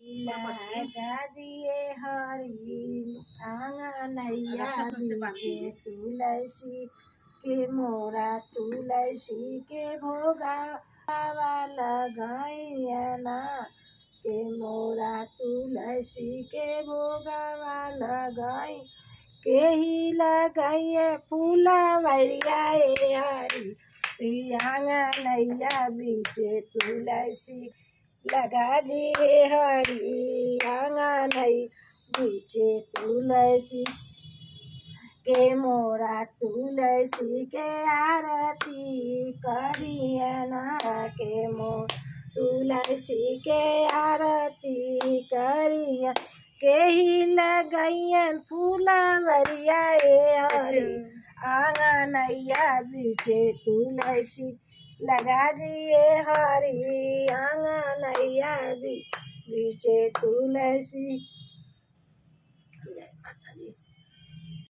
लगा दिए हरी आंगनैया बीचे तुलसी के मोरा तुलसी के भोगा लगैना के मोरा तुलसी के भोगा लगाई के ही लगाइए फूला वरिया हरी आंगनैया बीचे तुलसी लगा दिए हरी आंगनई बीचे तुलसी के मोरा तुलसी के आरती करियना के मोर तुलसी के आरती करिया के ही लगैयन फूला वरिया हरी आंगनैया बीचे तुलसी लगा दिए हरी आंगनैया बीचे तुलसी